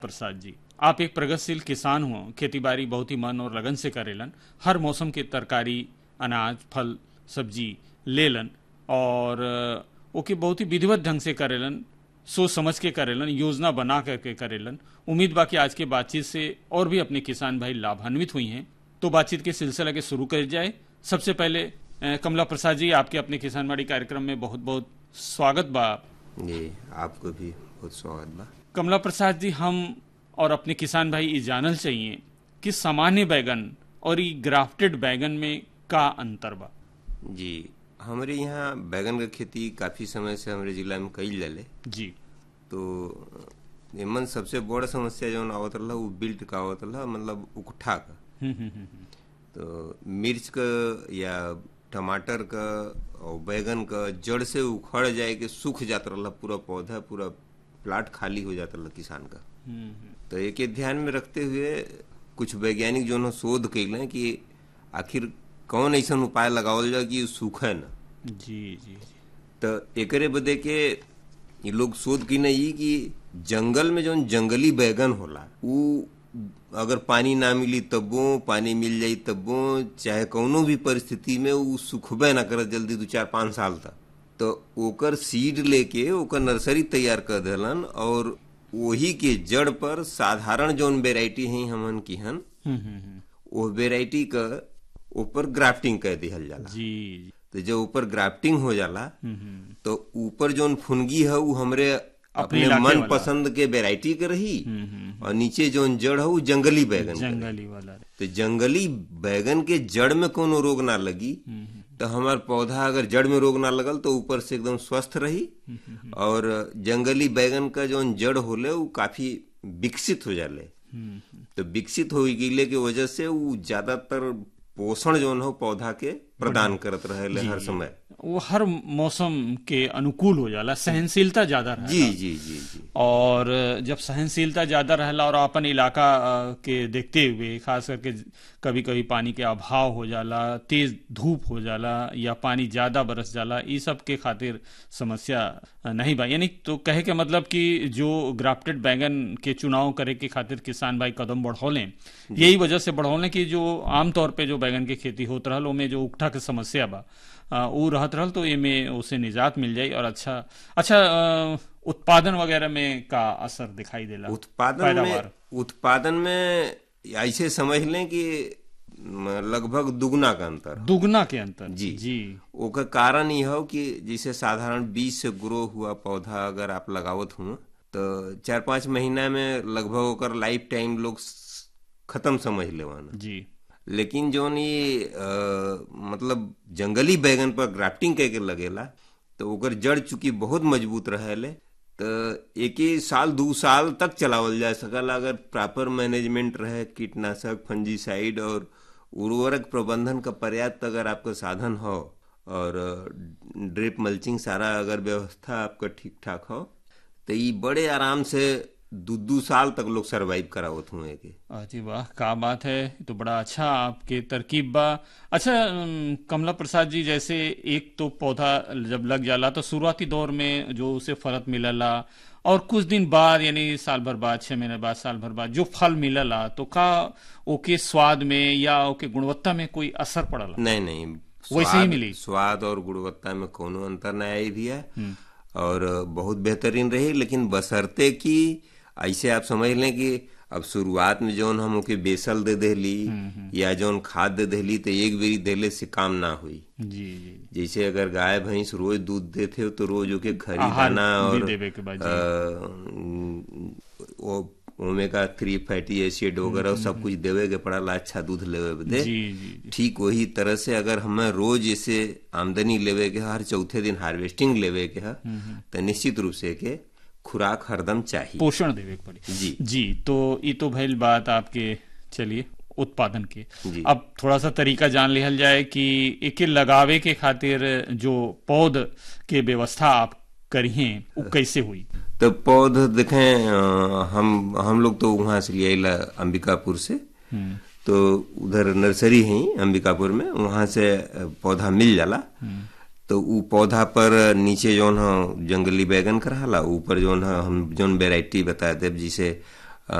प्रसाद जी आप एक प्रगतिशील किसान हो खेती बाड़ी बहुत ही मन और लगन से करेलन हर मौसम के तरकारी अनाज फल सब्जी लेलन और अ, ओके बहुत ही विधिवत ढंग से करेलन सोच समझ के करेलन योजना बना करके करेलन उम्मीद बा कि आज के बातचीत से और भी अपने किसान भाई लाभान्वित हुई हैं तो बातचीत के सिलसिला के शुरू कर जाए सबसे पहले अ, कमला प्रसाद जी आपके अपने किसान बाड़ी कार्यक्रम में बहुत बहुत स्वागत बा जी आपको भी बहुत स्वागत बा कमला प्रसाद जी हम और अपने किसान भाई ये जानल चाहिए कि सामान्य बैगन और ये ग्राफ्टेड बैगन में का अंतर बा जी हमारे यहाँ बैगन का खेती काफी समय से हमारे जिला में कईल जाले जी तो एमन सबसे बड़ समस्या जौन आवत रहा वो बिल्ट का आवत रहा मतलब उकठा का हम्म, हम्म, हम्म, तो मिर्च का या टमाटर का और बैगन का जड़ से उखड़ जाए के सूख जाता रहा पूरा पौधा पूरा प्लाट खाली हो जाता रहा किसान का हम्म, हम्म, तो एक ध्यान में रखते हुए कुछ वैज्ञानिक जो है शोध कैले कि आखिर कौन ऐसा उपाय लगावल जाए कि सूखे न जी जी जी तो एकरे बदे के ये लोग शोध की नहीं कि जंगल में जो जंगली बैगन होला उ अगर पानी ना मिली तबो पानी मिल जाई तबो चाहे कौनो भी परिस्थिति में उ सुखबे ना करत जल्दी दो चार पाँच साल तक तो ओकर सीड लेके ओकर नर्सरी तैयार कर देलन और वही के जड़ पर साधारण जौन वेराइटी है हमन की हन हम्म, हम्म, हम्म, वो वेराइटी का ऊपर ग्राफ्टिंग कर दिहल जाला जी जी, तो जब ऊपर ग्राफ्टिंग हो जाला हम्म, हम्म, तो ऊपर जोन फुनगी है वो हमरे अपने इलाके मन वाला। पसंद के वेराइटी के रही हम्म, हम्म, और नीचे जोन जड़ है वो जंगली बैगन के रही। जंगली वाला रे। तो जंगली बैगन के जड़ में कोनो रोग ना लगी हम्म, हम्म, तो हमार पौधा अगर जड़ में रोग ना लगल तो ऊपर से एकदम स्वस्थ रही और जंगली बैगन का जोन जड़ होले वो काफी विकसित हो जाले हम्म, हम्म, तो विकसित हो गईले के वजह से वो ज्यादातर पोषण जोन हो पौधा के प्रदान करत रहे हर समय वो हर मौसम के अनुकूल हो जाला सहनशीलता ज्यादा रहे जी जी जी जी और जब सहनशीलता ज्यादा रहला और अपन इलाका अ, के देखते हुए खास करके कभी कभी पानी के अभाव हो जाला तेज धूप हो जाला या पानी ज्यादा बरस जाला ई सब के खातिर समस्या अ, नहीं बा यानी तो कहे के मतलब कि जो ग्राफ्टेड बैगन के चुनाव करे के खातिर किसान भाई कदम बढ़ौले यही वजह से बढ़ौले कि जो आमतौर पे जो बैगन के खेती होत रहल ओमे जो उकठा के समस्या बा अ, उ रहत रहल तो एमे उसे निजात मिल जाई और अच्छा अच्छा अ, उत्पादन वगैरह में का असर दिखाई देला उत्पादन में पैदावार। उत्पादन में ऐसे समझ लें कि म, लगभग दुगना का अंतर है। दुगना के अंतर जी। जी ओकर कारण ये हो कि जैसे साधारण बीज से ग्रो हुआ पौधा अगर आप लगावत हुआ तो चार पाँच महीना में लगभग ओकर लाइफ टाइम लोग स- खत्म समझ लेवाना जी लेकिन जोन ये अ, मतलब जंगली बैगन पर ग्राफ्टिंग करके लगेला तो ओकर जड़ चूंकि बहुत मजबूत रहेले तो एक ही साल दू साल तक चलावल जा सकल अगर प्रॉपर मैनेजमेंट रहे कीटनाशक फंजीसाइड और उर्वरक प्रबंधन का पर्याप्त अगर आपका साधन हो और ड्रिप मल्चिंग सारा अगर व्यवस्था आपका ठीक ठाक हो तो ये बड़े आराम से दू दू साल तक लोग सरवाइव करावत हुए के अजी वाह का बात है ये तो बड़ा अच्छा आपके तरकीब बा अच्छा अम, कमला प्रसाद जी जैसे एक तो पौधा जब लग जाला तो शुरुआती दौर में जो उसे फलत मिलला और कुछ दिन बाद यानी साल भर बाद छह महीने बाद साल भर बाद जो फल मिलला तो का ओके स्वाद में या ओके गुणवत्ता में कोई असर पड़ला नहीं नहीं वैसे ही स्वाद- मिली। स्वाद और गुणवत्ता में कोनो अंतर न आई भी है और बहुत बेहतरीन रही लेकिन बसरते कि ऐसे आप समझ लें कि अब शुरुआत में जौन हम ओके बेसल दे देली या जौन खाद दे देली तो एक बेरी देले से काम ना हुई जी जी जैसे अगर गाय भैंस रोज दूध देते हो तो रोज ओके खरी आहार दाना भी और देवे के बाद, अ, वो ओमेगा थ्री फैटी एसिड वगैरह सब कुछ देवे के पड़ाला अच्छा दूध लेवे बदे जी जी जी ठीक वही तरह से अगर हमें रोज ऐसे आमदनी लेवे के हर चौथे दिन हार्वेस्टिंग लेवे के है तो निश्चित रूप से के खुराक हरदम चाहिए पोषण देवे के पड़ी जी जी तो ये तो भइल बात आपके चलिए उत्पादन के जी। अब थोड़ा सा तरीका जान लिहल जाए कि एके लगावे के खातिर जो पौध के व्यवस्था आप करिए वो कैसे हुई तो पौध देखें अ, हम हम लोग तो वहां से लिए ला अंबिकापुर से तो उधर नर्सरी है ही अंबिकापुर में वहां से अ, पौधा मिल जाला तो उ पौधा पर नीचे जौन ह जंगली बैगन कराला ऊपर जौन ह हम जौन वेराइटी बता देब जिसे